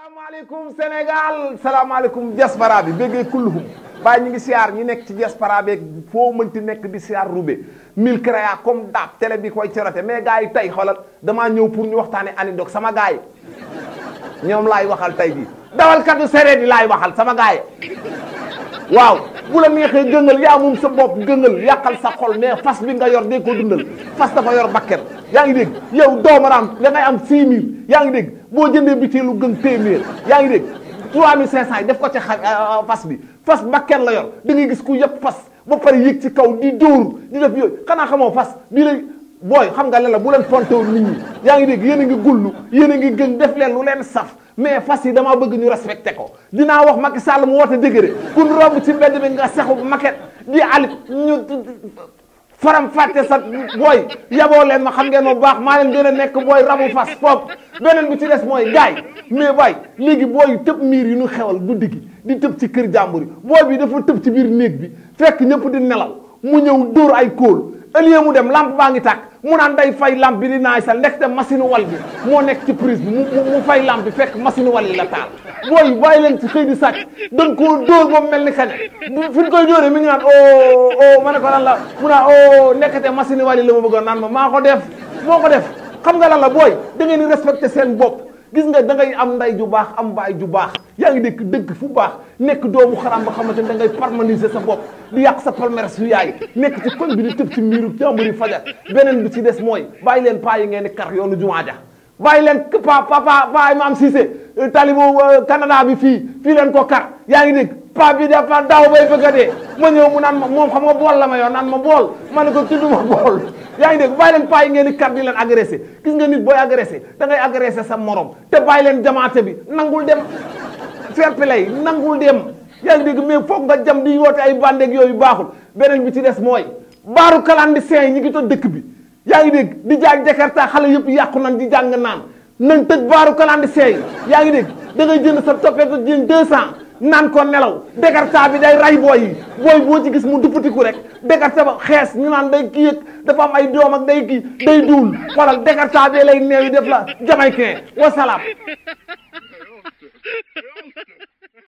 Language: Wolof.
salaamaaleykum Sénégal salaamaaleykum diaspora bi béggee kulluhum bàyyi ñu ngi siyaar ñi nekk ci diaspora beeg foo mënti nekk di siyaar rube mille créa comme daab télé bi koy corote mais gars yi tey xoolal damaa ñëw pour ñu waxtaane anidog sama gars yi ñoom laay waxal tey bi dawalkatu sereet yi laay waxal sama gars yi waaw bu la neexee gëngal yaa moom sa bopp gëngal yàqal sa xol mais fas bi nga yor dee ko dundal fas dafa yor bakken yaa ngi dégg yow doomaraam da ngay am 6000 yaa ngi dégg boo jëndee bitéelu gën téeméer yaa ngi dégg 3500 yi def ko ci xa fas bi fas bakken la yor da ngay gis ku yëpp fas ba pare yëg ci kaw di dóor di def yooyu xanaa xamoo fas bii lay booy xam nga leen la bu leen fontewoon nit ñi yaa ngi dégg yéen a ngi gullu yéen a ngi gën def leen lu leen saf mais fas yi damaa bëgg ñu respecté ko dinaa wax Macky Sall mu woote dëgëre kun romb ci mbedd bi nga sexu maquette di alit ñu faram fàtte sa booy yaboo leen ma xam ngeen ma baax maa leen gën a nekk booy rabu fas foofu beneen bi ci des mooy gaay mais booy léegi booy tëb miir yi ñu xewal guddi gi di tëb ci kër jàmbur yi booy bi dafa tëb ci biir néeg bi fekk ñëpp di nelaw mu ñëw dóor ay kóol ëllëgee mu dem lampe baa ngi tàkk mu naan day fay lampe bi di naay sal ndekte machine wal bi moo nekk ci prise bi mu mu fay lampe bi fekk machine wal yi la taal booy bàyyi leen ci xëy di sàcc dañ koo dóor ba mel ni kaña fi ñu koy dóoree mi ngi naan o o ma ne ko lan la mu naan o nekkate machine wal yi la ma bëggoon naan ma maa ko def moo ko def xam nga lan la booy da ngeen di respecté seen bopp gis nga da ngay am nday ju baax am baay ju baax yaa ngi dëkk dëkk fu baax nekk doomu xaram ba xamante ne da ngay parmaniser sa bopp di yàq sa palmarès su yaay nekk ci koñ bi di tëb ci miiru jàmbur yi fajar beneen bi ci des mooy bàyyi leen paa yi ngeen di kar yoonu jumaa ja bàyyi leen pa papa pa Imam Cissé talibu Canada bi fii fii leen ko kar yaa ngi dégg pa bi dafa daaw bay bëgg a dee ma ñëw mu naan ma moom xam nga bool la ma yoon naan ma bool ma ne ko tudduma bool yaa ngi dégg bàyyi leen paa yi ngeen di kar di leen agressé gis nga nit booy agressé da ngay agressé sa morom te bàyyi leen jamaate bi nangul dem fair play nangul dem yaa ngi dégg mais foog nga jam di woote ay bandeeg yooyu baaxul beneen bi ci des mooy baaru clandestin yi ñi ngi toj dëkk bi yaa ngi dégg di jaay jakarta xale yëpp yàqu nañ di jàng naan nañ tëj baaru clandestin yi yaa ngi dégg da ngay jënd sa toppeeto jënd deux cent naan ko nelaw jakarta bi day ray booy yi booy boo ci gis mu duppatiku rek jakarta ba xees ñu naan day kii yëg dafa am ay doom ak day kii day duul xoolal jakarta bi lay neew yi def la jamaïcain wasalaam